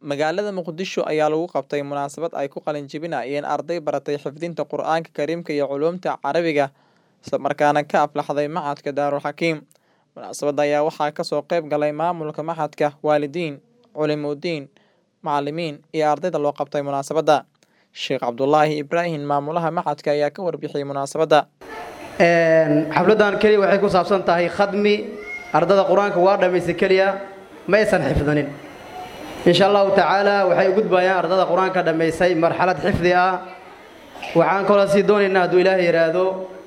Magaalada Muqdisho ayaa lagu qabtay munaasabad ay ku qalin jebinayeen arday baratay xifdinta Qur'aanka Kariimka iyo culuumta Carabiga isla markaana ka aflaxday Machadka Daarul Xakiim. Munaasabadda ayaa waxaa ka soo qayb galay maamulka machadka, waalidiin, culimooyin, macallimiin iyo ardayda loo qabtay munaasabadda. Sheekh Cabdulaahi Ibraahim maamulaha machadka ayaa ka warbixiyay munaasabadda. xafladan keliya waxay ku saabsan tahay khadmi ardada qur-aanka waa dhammaystay keliya ma aysan xifdinin insha allahu tacaala waxay u gudbayaan ardada qur-aanka dhammaystay marxalad xifdi ah waxaan kaloo sii doonaynaa hadduu ilaahay yidhaahdo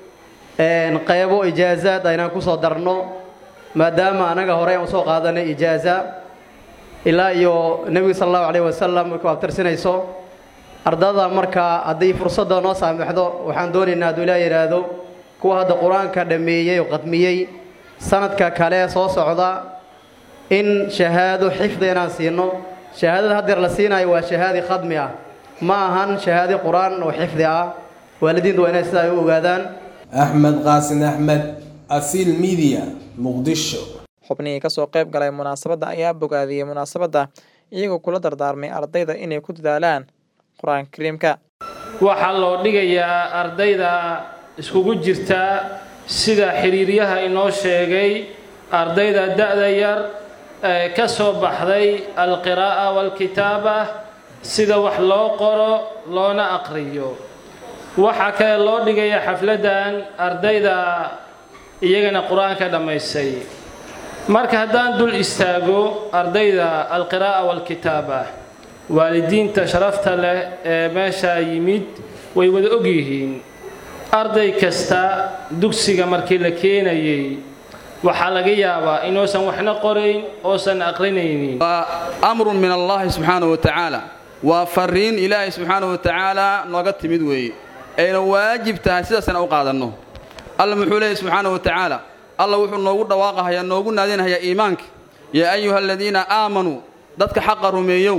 qaybo ijaazaad aynaan ku soo darno maadaama anaga horey aan usoo qaadanay ijaaza ilaa iyo nebigu sala allahu calayh wasalam markuu abtirsinayso ardada markaa haddii fursadda noo saamaxdo waxaan doonaynaa hadduu ilaahay yidhaahdo kuwa hadda qur-aanka dhammeeyey oo qadmiyey sanadka kale soo socda in shahaado xifdi inaan siino shahaadada haddeer la siinayo waa shahaadi khadmi ah ma ahan shahaadi qur-aan oo xifdi ah waalidiintu waa inay sidaa ay u ogaadaan axmed qaasin axmed asiil midiya muqdisho xubnihii ka soo qayb galay munaasabadda ayaa bogaadiyey munaasabadda iyagoo kula dardaarmay ardayda inay ku dadaalaan qur-aanka kariimka waxaa loo dhigayaa ardayda iskugu jirta sida xiriiryaha inoo sheegay ardayda da-da yar ee ka soo baxday alqiraa'a waalkitaaba sida wax loo qoro loona aqriyo waxaa kale loo dhigaya xafladdan ardayda iyagana qur-aanka dhammaystay marka haddaan dul istaago ardayda alqiraa'a waalkitaaba waalidiinta sharafta leh ee meeshaa yimid way wada og yihiin arday kasta dugsiga markii la keenayay waxaa laga yaabaa inuusan waxna qorayn oosan aqrinaynin waa amrun min allahi subxaana wa tacaala waa fariin ilaahay subxaana wa tacaala nooga timid weeye ayna waajib tahay sidaasna u qaadanno alla muxuu leeyahy subxaana wa tacaala alla wuxuu noogu dhawaaqahayaa noogu naadinhayaa iimaanka yaa ayuha aladiina aamanuu dadka xaqa rumeeyow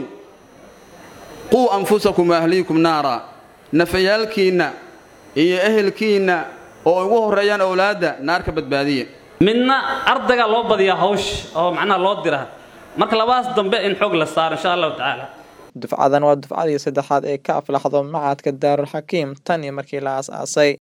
quu anfusakum waahliikum naara nafayaalkiinna iyo ehelkiinna oo ugu horreeyaan owlaadda naar ka badbaadiya midna ardayga loo badiyaa hawsh oo macnaha loo dira marka labadaas dambe in xoog la saaro insha allahu tacaala dufcadan waa dufcadii saddexaad ee ka aflaxdo machadka daarul xakiim tan iyo markii la aas-aasay